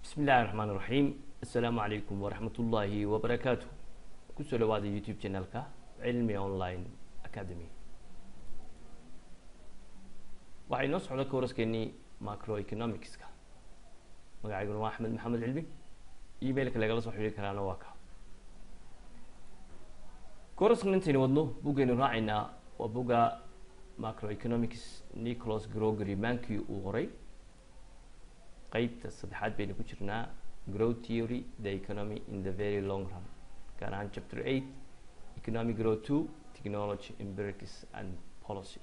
bismi illahi raxmaan iraxiim assalaamu calaykum waraxmat ullaahi wabarakaatu kusoo dhawaada youtube channelka cilmi online academy waxaa inoo socda kooraskeenii macroeconomicska magacayguna waa axmed maxamed cilmi emailka lagala soo xidhiiri karaana waa ka kooraskan intaynu wadno buggaynu raacaynaa waa bugga macroeconomics nicholas grogery mankii uu qoray qeybta saddexaad baynu ku jirnaa growth theory the economy in the very long run gaar ahaan chapter eight economic growth two technology empirics and policy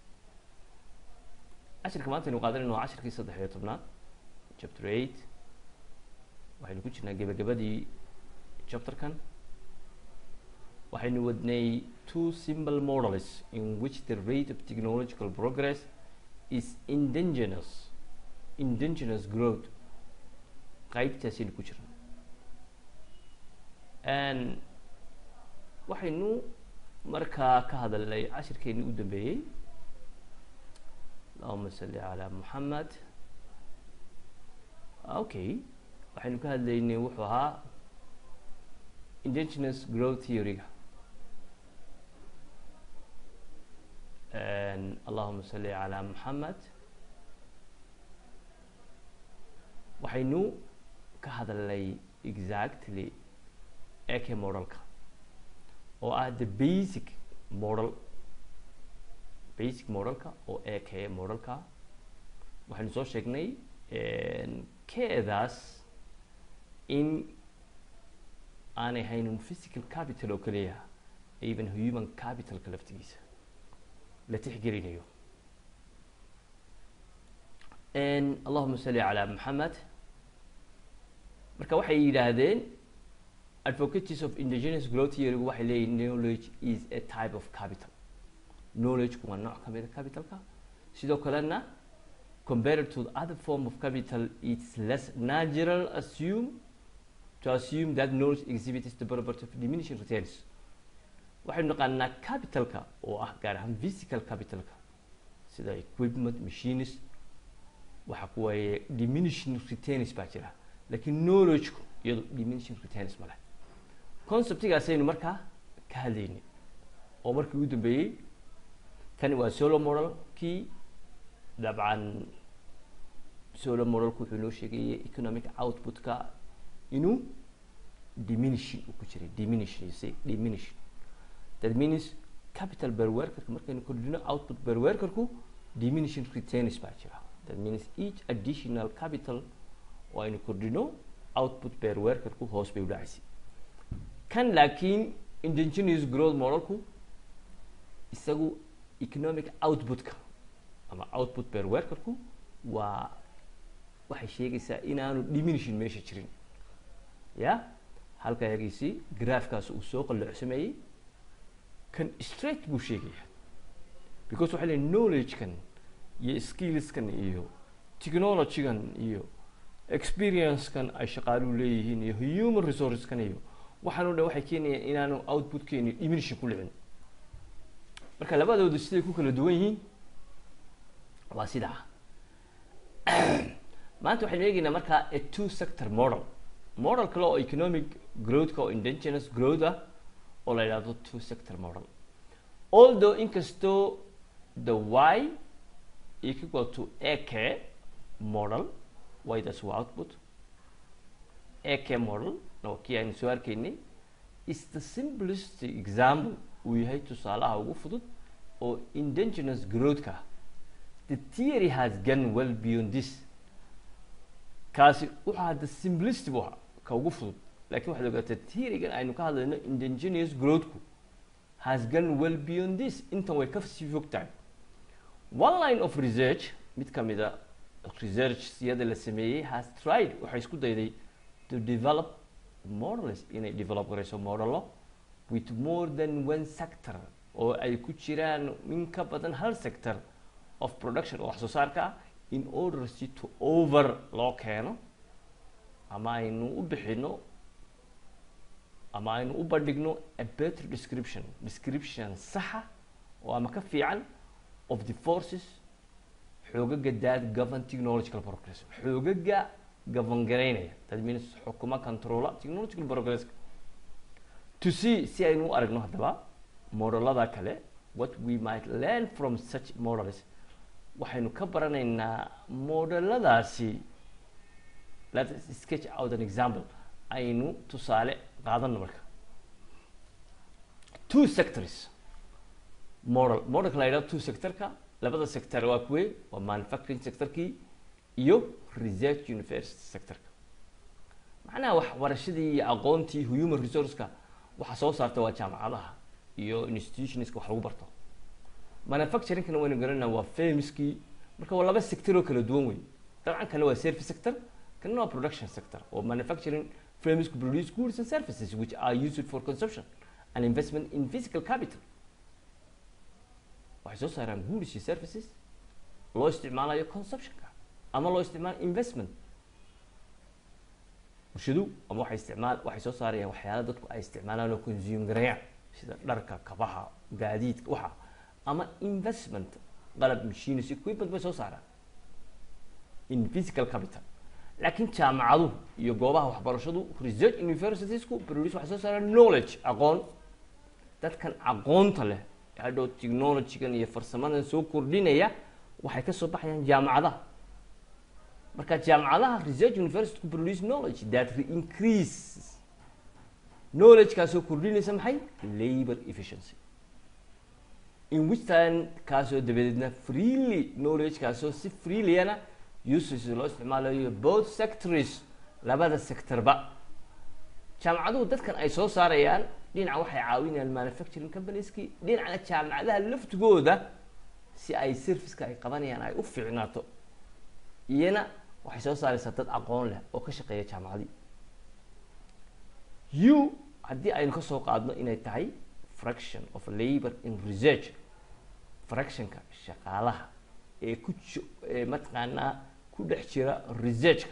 cashirka maanta aynu qaadanayno waa cashirkii saddex iyo tobnaad chapter eight waxaynu ku jirnaa gebagabadii chapterkan waxaynu wadnay two simple models in which the rate of technological progress is indigenous indigenous growth qaybtaasaynu ku jirna waxaynu markaa ka hadalnay cashirkeeni u dambeeyey allahuma salli calaa moxamed okay waxaynu ka hadlaynay wuxuu ahaa indigenous growth theory-ga allahuma salli calaa moxamed waxaynu ka hadalnay exactly eke modelka oo ah the basic model basic modelka oo eke modelka waxaynu soo sheegnay keedaas in aanay haynin physical capital oo keliya even human capitalka laftigiisa la tixgelinayo allahuma salli calaa moxamed marka waxay yidhaahdeen advocates of indigenous growth theorygu waxay leeyihin knowledge is a type of capital knowledgeku waa nooc kamida capitalka sidoo kalena compared to the other form of capital it's less natural assume to assume that knowledge exhibits the property of diminishing returns waxaynu naqaanaa capitalka oo ah gaar ahaan physical capitalka sida equipment machines waxa ku waaye diminishing returns baa jira laakiin knowledgeku iyado diminishing returns ma leh conceptigaasaynu markaa ka hadlaynay oo markii ugu dambeeyey kani waa solo modelkii dabcan solo modelku wuxuu inoo sheegayay economic output-ka inuu diminishing uu ku jiray diminishing say diminishing that means capital per workerka markaynu kordhino output per workerku diminishing returns baa jira that means each additional capital oo aynu kordhino output per workerku hoos bay u dhacaysay kan laakiin indigenous growth modelku isagu economic output-ka ama output per workerku waa waxay sheegaysaa inaanu diminishing meesha jirin ya halka yagiisi graafkaas uu soo qalloocsameeyey kan straight buu sheegaya because waxay leeyiin knowledge-kan iyo skillskan iyo technology-gan iyo experience-kan ay shaqaaluhu leeyihiin iyo human resources-kan iyo waxaan o dhan waxay keenayaan inaanu output-keeni diminishing ku dhicin marka labadoodu siday ku kala duwan yihiin waa sidaa maanta waxaynu eegeynaa markaa a two sector model model kale oo economic growth-ka oo indigenous growth ah oo la yidhahdo two sector model although inkastoo the y equal to ak model ydaas waa output ak model oo kii aynu soo arkaynay is the simplest example uu yahay tusaalaha ugu fudud oo indigenous growth-ka the theory has gone well beyond this kaasi wuxuu ahaa the simplest bu ahaa ka ugu fudud lakin waxaad ogaatay theorygan aynu ka hadlayno indigenous growthku has gone well beyond this intan way kasii fog tahay one line of research mid kamida research siyada la sameeyey has tried waxay isku dayday to develop models inay develop garayso modelo with more than one sector oo ay ku jiraan in ka badan hal sector of production oo wax soo saarka ah in order si to over loo keeno ama aynu u bixino ama aynu u bandhigno a better description description saxa oo ama ka fiican of the forces xoogaga that govern technological progress xoogaga govern garaynaya that means xukuma controla technological progresska to see si aynu u aragno haddaba modelada kale what we might learn from such models waxaynu ka baranaynaa modeladaasi let us sketch out an example aynu tusaale qaadano marka two sectors model modelka la yidhahdo two sectorka labada sector waa kuwe waa manufacturing sectorkii iyo research university sectorka macnaha waxbarashadii iyo aqoontii human resourceka waxa soo saarta waa jaamacadaha iyo institutionska wax lagu barto manufacturingkana waynu garanayna waa famskii marka waa laba sector oo kala duwan wey dabcan kana waa service sector kana waa production sector oo manufacturing firms produce goods and services which are used for consumption and investment in physical capital waxay soo saaraan goods iyo services loo isticmaalayo consumptionka ama loo isticmaalo investment bulshadu ama waxay isticmaal waxay soo saarayaan waxyaala dadku ay isticmaalaan oo consume gareeyaan sida dharka kabaha gaadiidka waxa ama investment qalab machines equipment bay soo saaraan in physical capital laakiin jaamacaduhu iyo goobaha waxbarashadu research universitiesku produce waxay soo saaraan knowledge aqoon dadkan aqoonta leh hadhow technologygan iyo farsamadan soo kordhinaya waxay kasoo baxayaan jaamacadaha marka jaamacadaha research university ku produce knowledge that increase knowledge kaasoo kordhinaysa maxay labor efficiency in which time kaasoo dabadeedna freely knowledge kaasoo si freelyana uses loo isticmaalayo both sectors labada sectorba jaamacaduhu dadkan ay soo saarayaan dhinaca waxay caawinayaan manufacturing companieski dhinacna jaamacadaha laftigooda si ay serviceka ay qabanayaan ay u fiicnaato iyana waxay soo saaraysaa dad aqoon leh oo ka shaqeeya jaamacadii u haddii aynu kasoo qaadno inay tahay fraction of labor in research fractionka shaqaalaha ee ku ji ee mataqaanaa ku dhex jira researchka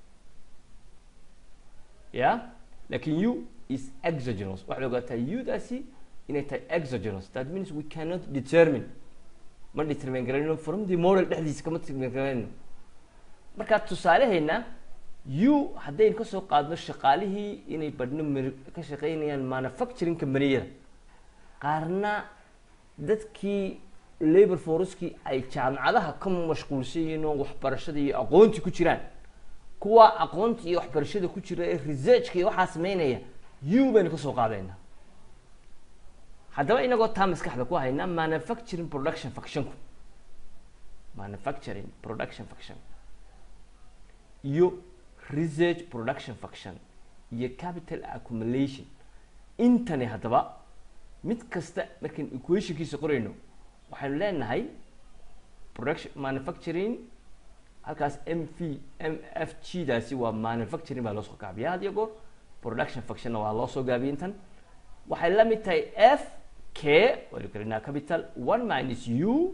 ya lakin u is exogenous waxaad ogaataa u-daasi inay tahay exogenous that means we cannot determine ma determine garanayno from the model dhexdiisa kama determine garanayno markaa tusaalaheena u haddaynu kasoo qaadno shaqaalihii inay badhno m ka shaqeynayaan manufacturing companiyada qaarna dadkii labor forcekii ay jaamacadaha ka mashquulsan yihiin oo waxbarashada iyo aqoontii ku jiraan kuwa aqoonta iyo waxbarashada ku jira ee researchka iyo waxaa sameynaya u baynu kasoo qaadaynaa haddaba inagoo taa maskaxda ku haynaa manufacturing production factionku manufacturing production faction iyo research production faction iyo capital accumulation intani haddaba mid kasta markaan equationkiisa qorayno waxaynu leenahay production manufacturing halkaas m v m f g daasi waa manufacturing baa loo soo gaabiya had iyo goor production factionna waa loo soo gaabiya intan waxay la mid tahay f k waynu karinaa capital one minus u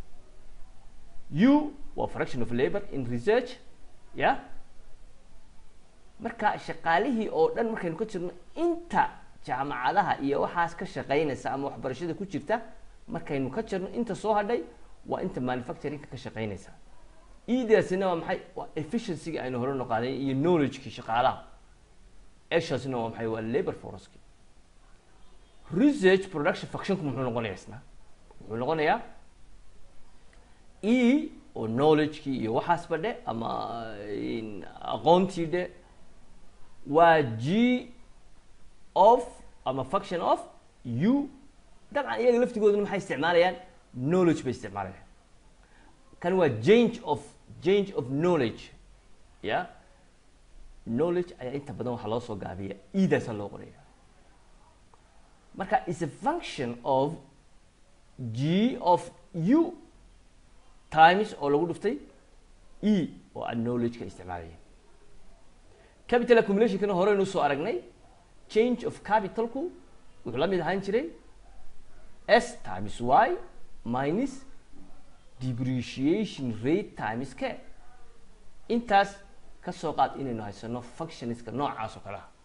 u waa fraction of labor in research ya marka shaqaalihii oo dhan markaynu ka jirno inta jaamacadaha iyo waxaas ka shaqeynaysa ama waxbarashada ku jirta markaynu ka jirno inta soo hadhay waa inta manufacturingka ka shaqeynaysa idaasina waa maxay waa efficiencyga aynu hore noqaaday iyo knowledgekii shaqaalaha eshaasina waa maxay waa labor forceki research production factionku muxuu noqonayaa isna wuxuu noqonayaa e oo knowledgekii iyo waxaasba dhe ama aqoontii dhe waa g of ama faction of u dabcan iyaga laftigooduna maxay isticmaalayaan knowledge bay isticmaalayaan kan waa change of change of knowledge ya knowledge ayaa inta badan waxaa loo soo gaabiya edaasaa loo qoraya marka is a function of g of u times oo lagu dhuftay e oo aan knowledge-ka isticmaalaya capital accumulationkana horeynu soo aragnay change of capitalku wuxuu la mid ahaan jiray s times y minus depreciation rate times k intaas ka soo qaad inaynu haysano functionska noocaas oo kale ah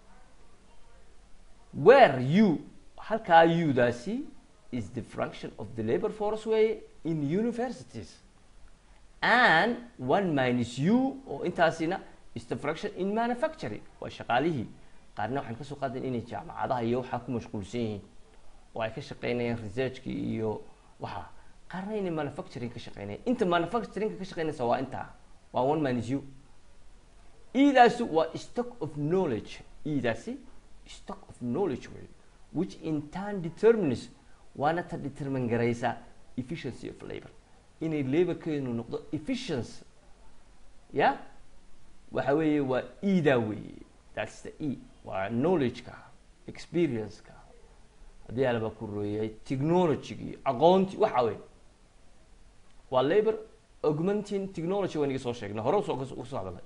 where u halkaa u daasi is the fraction of the labor force way in universities and one minus u oo intaasina is the fraction in manufacturing waa shaqaalihii qaarna waxaan kasoo qaadan inay jaamacadaha iyo waxaa ku mashquulsan yihiin oo ay ka shaqeynayaan researchki iyo waxa qaarna inay manufacturing ka shaqeynayaan inta manufacturingka ka shaqeynaysa waa intaa waa one minus u idaasi waa stock of knowledge idaasi stock of knowledge wey which in turn determines waana ta determine garaysa efficiency of labor inay laborkeenu noqdo efficiency ya waxa weeye waa ida weeye that's the e waa knowledge-ka experience-ka haddii alaba ku rooyay technology-gii aqoonti waxa wey waa labor augmenting technology waan iga soo sheegnay hore usoo usoo hadalay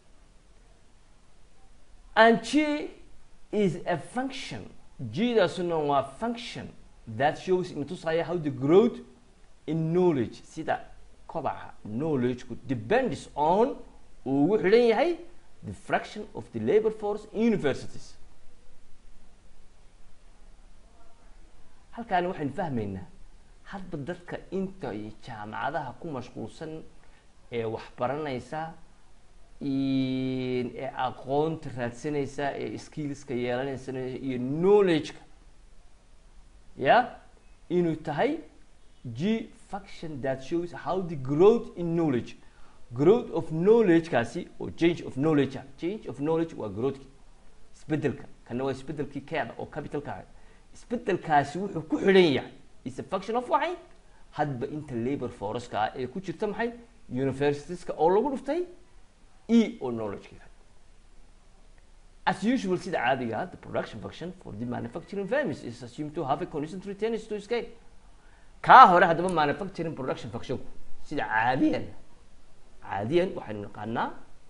and g is a function g-daasuna waa function that shows inatusaya how the growth in knowledge sida kobaca knowledge-ku depends on uu ugu xidhan yahay the fraction of the labor force in universities halkaani waxaynu fahmaynaa hadba dadka inta jaamacadaha ku mashquulsan ee waxbaranaysa ee aqoonta raadsanaysa ee skillska yeelanaysa iyo knowledge-ka ya inuu tahay g function that shows how the growth in knowledge growth of knowledge-kaasi oo change of knowledge ah change of knowledge waa growthki isbedelka kana waa isbedelkii keeda oo capitalka ah isbedelkaasi wuxuu ku xidhan yahay is a function of waxay hadba inta labor force-ka ah ee ku jirta maxay universitieska oo lagu dhuftay e oo knowledge-ka as usual sida caadiga ah the production function for the manufacturing firms is assumed to have a constant returns to scale kaa hore haddaba manufacturing production functionku sida caadiyan caadiyan waxaynu naqaanaa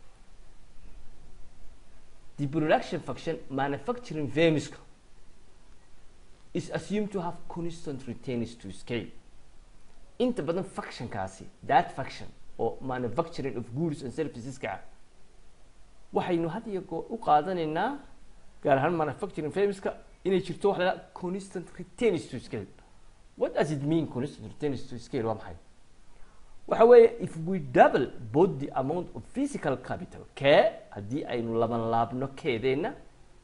the production function manufacturing firmska is assumed to have constant returns to scale inta badan functionkaasi that function oo manufacturing of goods and serviceska ah waxaynu had iyo goor u qaadanaynaa gaar ahaan manufacturing firmska inay jirto waxa la constant returns to scale what does it mean constant returns to scale waa maxay waxa weeye if we double both the amount of physical capital kee haddii aynu laban laabno keedeenna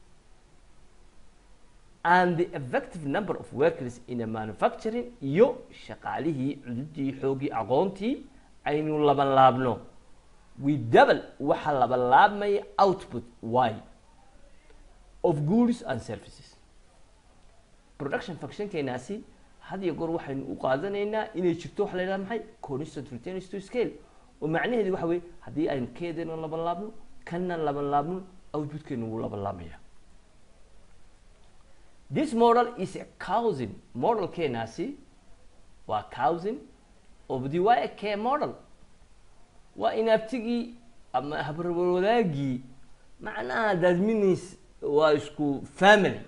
and the effective number of workers in a manufacturing iyo shaqaalihii cududii xoogii aqoontii aynu laban laabno we double waxa laban laabmaya output y of goods and services production functionkeenaasi had iyo goor waxaynu u qaadanaynaa inay jirto waxa la yidhaha maxay constant returns to scale oo macnaheedu waxa weye haddii aynu keedeena laban laabno kana laban laabno outputkeenu wuu laban laabmaya this model is a cousin modelkeenaasi waa cousin of the y k model waa inaabtigii ama habarwadaagii macnaha that means waa isku family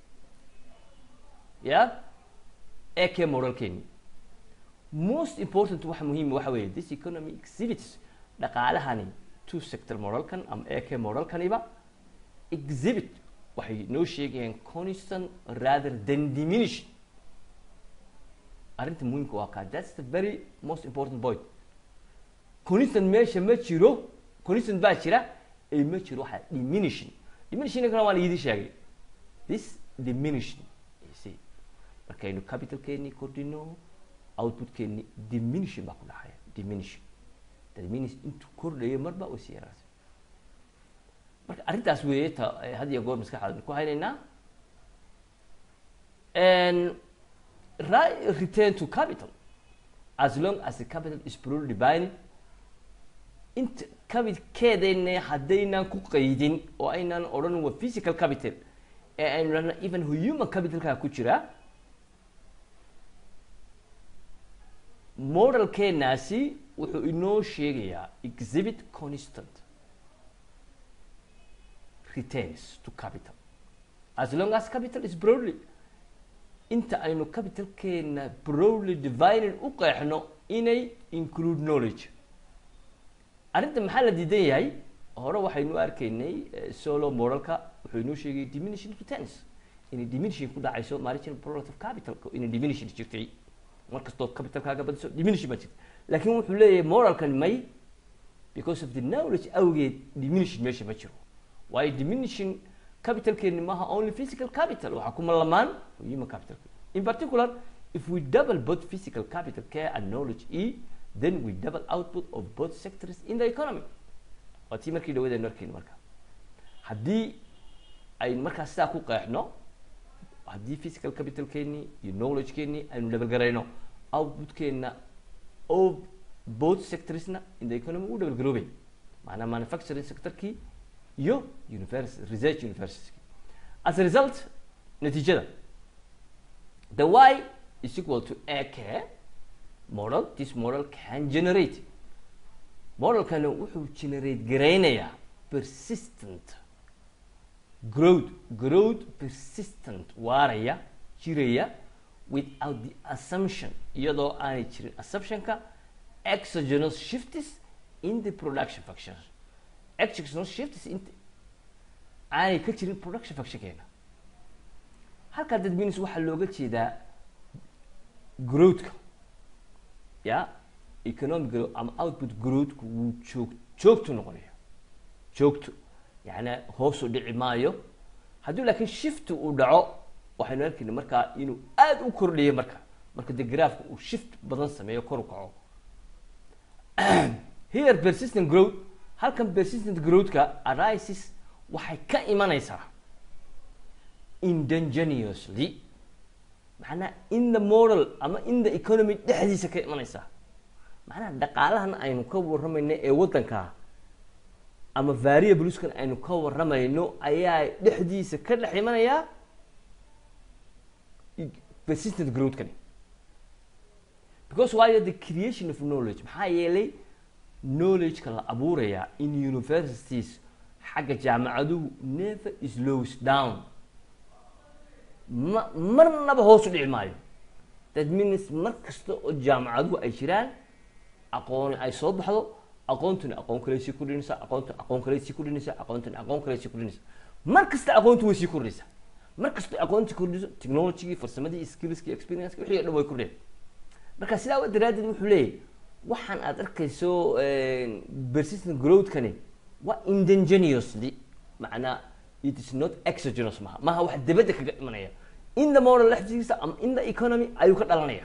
ya ak modelkeeni most important waxa muhiim waxa weeye this economy exhibits dhaqaalahani two sector modelkan ama ak modelkaniba exhibit waxay noo sheegayaan constant rather than diminish arrinta muhiimka waa kaa that's the very most important point constant meesha ma jiro constant baa jira ee ma jiro waxaa diminishing diminishing kana waa la idin sheegay this diminishing see markaynu capitalkeeni kordhino outputkeeni diminishing baa ku dhacaya diminishing diminish intuu kordhayo marba way sii yaraasa marka arrintaas weeye ta had iyo goor maskaxdaadnu ku haynaynaa return to capital as long as the capital is purely divine inta capitalkeedayna haddaynaan ku qaydin oo aynaan odhan waa physical capital ee aynu dhahna even human capitalkaa ku jira modelkeenaasi wuxuu inoo sheegayaa exhibit constant returns to capital as long as capital is broadly inta aynu capitalkeena broadly divided u qeexno inay include knowledge arrinta maxaa la diidan yahay hore waxaynu arkaynay solo modelka wuxuu inoo sheegay diminishing returns inay diminishing ku dhacayso marginal product of capital inay diminishing jirtay markastood capitalkaaga badiso diminishing baa jirta laakiin wuxuu leeyahay modelkan may because of the knowledge awgeed diminishing meesha ma jiro waayo diminishing capitalkeeni maaha only physical capital waxaa kuma lamaan human capital in particular if we double both physical capital care and knowledge e then we double output of both sectors in the economy waa tii markii dhawadeenu arkayni marka haddii aynu markaa sidaa ku qeexno haddii physical capitalkeeni iyo knowledgekeeni aynu dhabalgarayno outputkeena of both sectorsna in the economy u dhabalgaroobay maanaa manufacturing sectorkii iyo university research university as a result natiijada the y is equal to ak model this model can generate modelkani wuxuu generate garaynayaa persistent growth growth persistent waaraya jiraya without the assumption iyadoo aanay jirin assumptionka exogenous shifts in the production functions exogenous shifts in aanay ka jirin production functionkeena halkaa dadminis waxaa looga jeedaa growthka ya economic growth ama output growthku wuu joog joogtu noqonaya joogto yani hoosu dhici maayo haddii laakiin shift uu dhaco waxaynu arkayna markaa inuu aada u kordhiyo marka marka de graafka uu shift badan sameeyo kor u kaco here persistent growth halkan persistent growthka arises waxay ka imanaysaa indangeneously macnaa in the model ama in the economy dhexdiisa ka imanaysaa macnaha dhaqaalahan aynu ka warramayno ee waddanka ama variabluskan aynu ka warramayno ayaa dhexdiisa ka dhex imanayaa persistent growthkani because waayo the creation of knowledge maxaa yeelay knowledgeka la abuurayaa in universities xagga jaamacaduhu never slows down ma marnaba hoos u dhici maayo that means mar kasta oo jaamacaduhu ay jiraan aqooni ay soo baxdo aqoontuna aqoon kale sii kordhinaysa aqoonta aqoon kale sii kordhinaysa aqoontuna aqoon kale sii kordhinaysa mar kasta aqoontu way sii kordhinaysaa mar kasta aqoonti kordhiso technologygii farsamadii skillskii experience wixii o dhan way kordheen marka sidaa daraaddeed wuxuu leeyahy waxaan aad arkayso persistent growthkani waa indangeneously macnaa it is not exogenous maha maha wax dabadda kaga imanaya in the model lexdiisa ama in the economy ayuu ka dhalanaya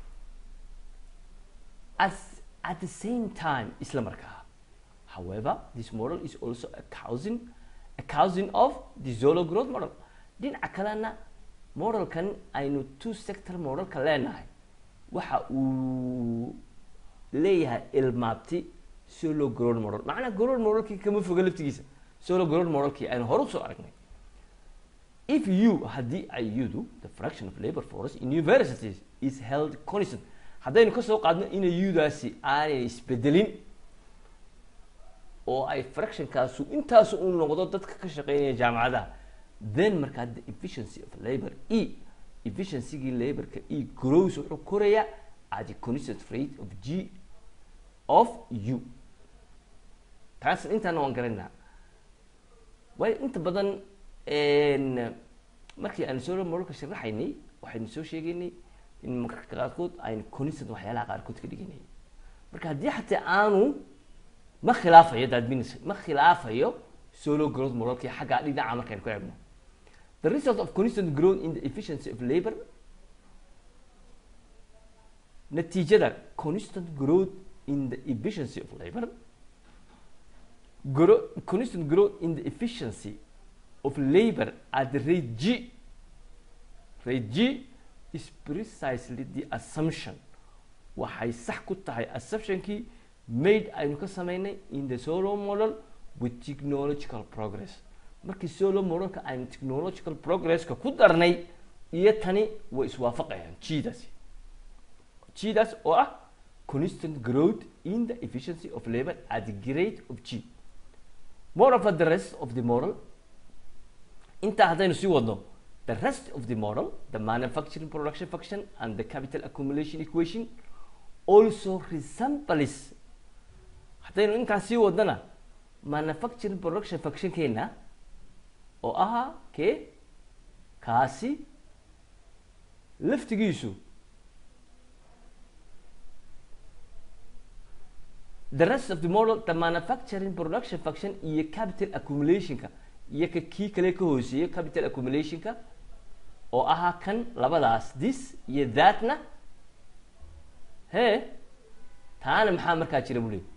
as at the same time isla markaa however this model is also a cousin a cousin of the zolo growth model dhinaca kalena modelkan aynu two sector modelka leenahay waxa uu leeyahay ilmaabti solo growth model macnaa growth modelkii kama foga laftigiisa solo growth modelkii aynu hore usoo aragnay if you haddii ay yudu the fraction of labor force in universities is held constant haddaynu kasoo qaadno inay yudaasi aanay isbedelin oo ay fractionkaasu intaasu u noqdo dadka ka shaqeynaya jaamacadaha then markaa the efficiency of labor e efficiency-gii laborka e grows wuxuu korayaa at the constant rate of g of u taas intaana waan garanaa waayo inta badan markii aanu solo moralka sharaxaynay waxaynu soo sheegaynay in mararka qaarkood aynu constant waxyaalaha qaarkood ka dhiganay marka haddii xataa aanu ma khilaafayo dadminis ma khilaafayo solo growth moralkii xaggaa dhinaca markaynu ku eegno the result of constant growth in the efficiency of labor natiijada constant growth in the efficiency of labor grow, constant growth in the efficiency of labor at the rate g rate g is precisely the assumption waxay sax ku tahay assumptionkii made aynu ka sameynay in the solo model with technological progress markii solo modelka aynu technological progresska ku darnay iyo tani way iswaafaqayaan jidaasi jidaas oo ah constant growth in the efficiency of labor at the rate of g moreover the rest of the model intaa haddaynu sii wadno the rest of the model the manufacturing production function and the capital accumulation equation also resembles haddaynu intaas sii wadnana manufacturing production functionkeena oo ahaa kee kaasi laftigiisu the rest of the model the manufacturing production function iyo capital accumulationka iyo ka kii kale ka hooseeyo capital accumulationka oo ahaa kan labadaas this iyo thatna he taana maxaa markaa jira bu leey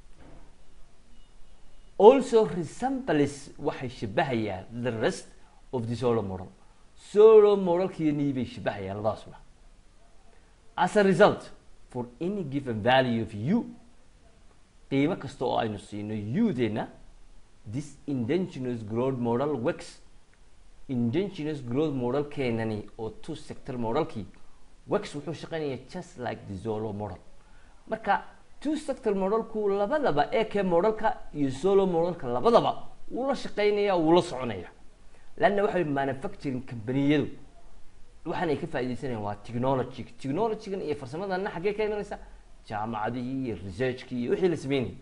also resembles waxay shabahayaan the rest of the solo model solo modelkiinii bay shabahayaan labadaasuna as a result for any given value of u qiimo kasta oo aynu siino u-deena this indigenous growth model works indigenous growth model keenani oo two sector modelkii works wuxuu shaqeynaya just like the solo model marka two sector modelku labadaba ek modelka iyo solo modelka labadaba wuu la shaqeynaya wuu la soconaya lanna waxay manufacturing companiyadu waxaan ay ka faaideysanayaan waa technology technologygan iyo farsamadana xaggee ka imanaysa jaamacadihii iyo researchkii iyo wixii la sameynayay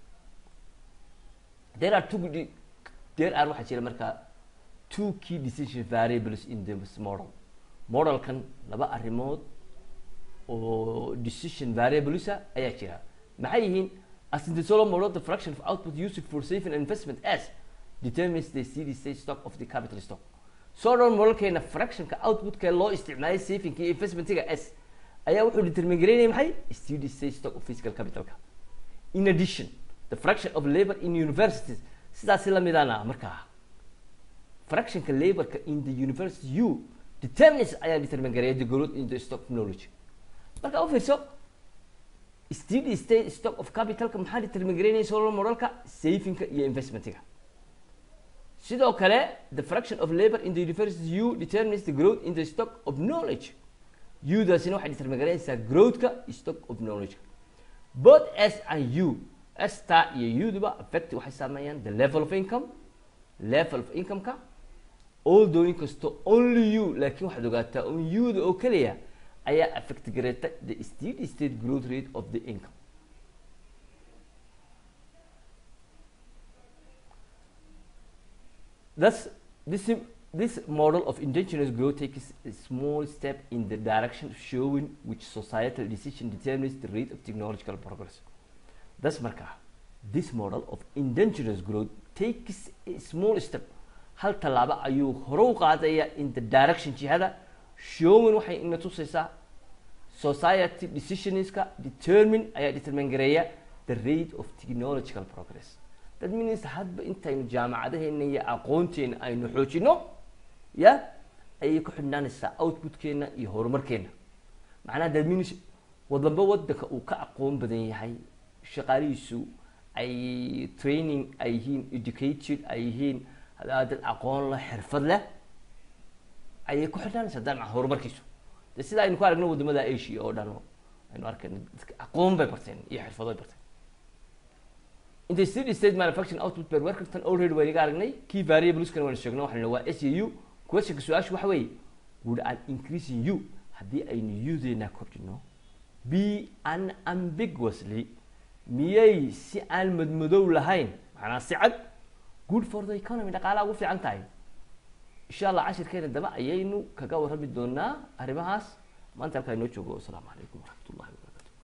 there are two there are waxaa jira markaa two key decision variables in this model modelkan laba arrimood oo decision variablesa ayaa jira maxay yihiin as in the solo model the fraction of output used for saving and investment as determines the steady state stock of the capital stock solo modelkeena fractionka outputka loo isticmaalay savingka iyo investmentiga s ayaa wuxuu determine garaynaya maxay steady state stock of physical capitalka in addition the fraction of labor in universities sidaasi lamidana markaa fractionka laborka in the university u determines ayaa determine gareeya the growth in the stock of knowledge marka u fiirso steady state stock of capitalka maxaa determine garaynaya solo modelka savingka iyo investmentiga sidoo kale the fraction of labor in the university u determines the growth in the stock of knowledge u-daasina waxay determine garaynaysaa growthka stock of knowledge both s and u sta iyo uduba affect waxay saameeyaan the level of income level of incomeka although inkasto only u laakiin waxaad ogaataa un u-da oo keliya ayaa affect gareeta the steady state growth rate of the income thus this this model of indigenous growth takes a small step in the direction of showing which societal decision determines the rate of technological progress thus markaa this model of indigenous growth takes a small step hal tallaabo ayuu hore u qaadaya in the direction jihada showing waxay ina tusaysaa society decisionska determine ayaa determine gareeya the rate of technological progress that means hadba intaynu jaamacadaheena iyo aqoonteena aynu xoojino ya ayay ku xidhnaanaysaa outputkeena iyo horumarkeena macnaha that means wadamba wadanka uu ka aqoon badan yahay shaqaalihiisu ay training ay yihiin educated ay yihiin dad aqoon leh xirfad leh ayay ku xidhnaanaysaa dabcan horumarkiisu de sida aynu ku aragno wadamada asia oo dhan aynu arkayno dadka aqoon bay barteen iyo xirfado bay barteen in the steady state manufacturing output per worker tan already waynaga aragnay key variableskana waynu sheegno waxaynu waa s u questionka su-aashu waxa weeye would an increasing u haddii aynu udeena kordhino be unambiguously miyay si aan madmadow lahayn macnaa si cad good for the economy dhaqaalaha ugu fiican tahay insha allah cashirkeena daba ayaynu kaga warrami doonaa arrimahaas maanta halkaa inoo joogo wasalaamu calaykum waraxmat ullahi